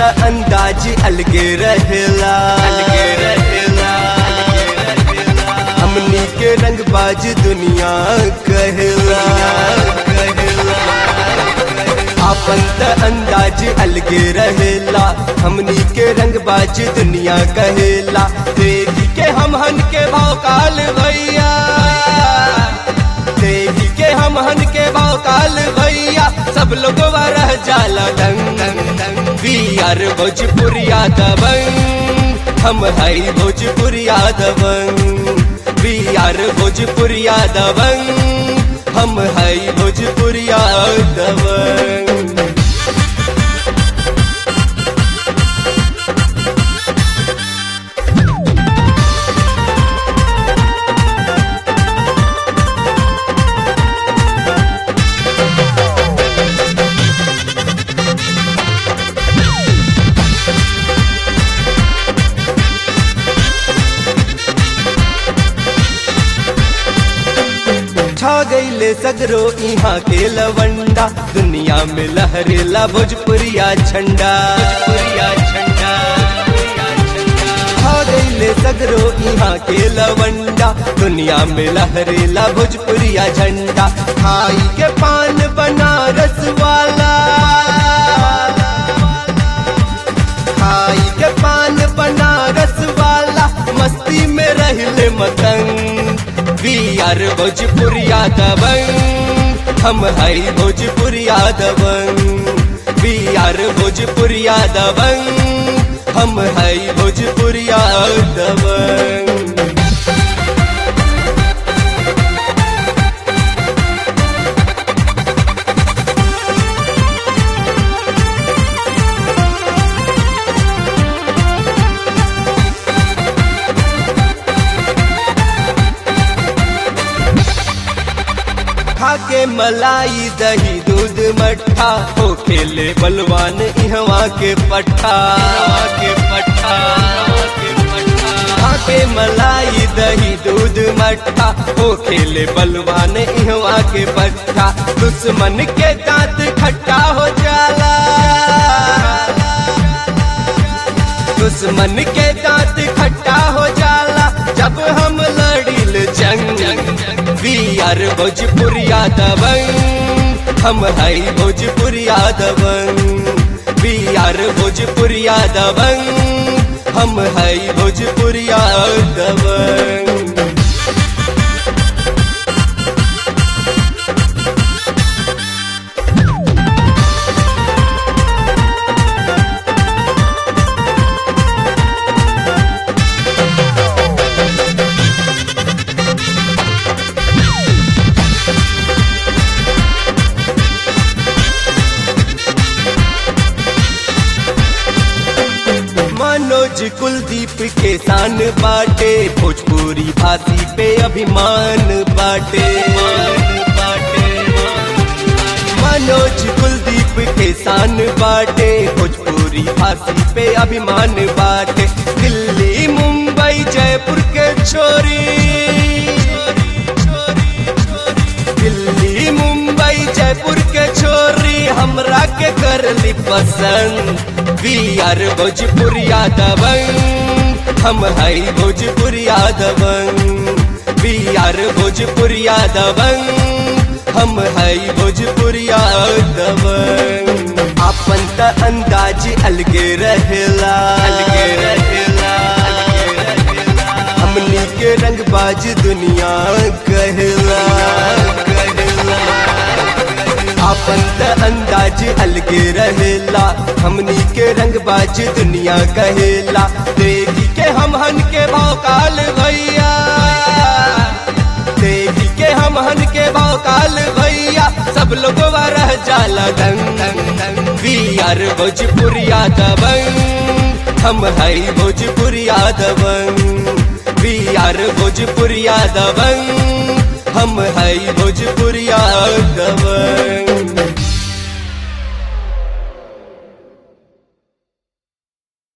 अंदाज अलगे रहेला अलगे रहेला हमनी के रंगबाज दुनिया कहेला आपन त अंदाज अलगे रहेला हमनी के रंगबाज दुनिया कहेला देखी के हम हन के भौकाल भैया देखी के हम हन के भौकाल भैया सब लोग रह जाला दंग दंग दंग वी आर भोजपुरिया दबंग हम हई भोजपुरिया दबंग वी आर भोजपुरिया दबंग हम हई भोजपुरिया दबंग छा गईले सगरो यहाँ के लवंडा दुनिया में लहरेला भोजपुरिया झंडा भोजपुरिया झंडा छा गईले सगरो यहाँ के लवंडा दुनिया में लहरेला भोजपुरिया झंडा खाई के पान बनारस वाला खाई के पान बनारस वाला मस्ती में रहले मतंग वी आर भोजपुरिया दबंग हम हई भोजपुरिया दबंग वी आर भोजपुरिया दबंग हम हई भोजपुरिया दबंग खाके मलाई दही दूध मट्ठा हो खेले बलवान इहवा के पट्ठा के पट्ठा खाके मलाई दही दूध मट्ठा हो खेले बलवान इहवा के पट्ठा दुश्मन के दांत खट्टा हो जाला दुश्मन के दांत खट्टा हो जाला जब हम लड़िल जंग वी आर भोजपुरिया दबंग हम हई भोजपुरिया दबंग वी आर भोजपुरिया दबंग हम हई भोजपुरिया दबंग मनोज कुलदीप के शान बाटे भोजपुरी भाषी पे अभिमान बाटे मनोज कुलदीप के शान बाटे भोजपुरी भाषी पे अभिमान बाटे दिल्ली मुंबई जयपुर के छोरी दिल्ली मुंबई जयपुर के छोरी हमरा के करली पसंद वी आर भोजपुरिया दबंग हम हई भोजपुरिया दबंग वी आर भोजपुरिया दबंग हम हई भोजपुरिया दबंग अपन त अंदाज अलगे रहेला अलगे रहेला हमनी के रंगबाज दुनिया कहेला कहेला अपन त अंदाज अलगे रहेला हमनी के रंगबाज दुनिया कहेला देखी के हम हन के भौकाल भैया देखी के हम हन के भौकाल भैया सब लोग रह जाला दंग दंग दंग वी आर भोजपुरिया दबंग हम हई भोजपुरिया दबंग वी आर भोजपुरिया दबंग हम हई भोजपुरिया दबंग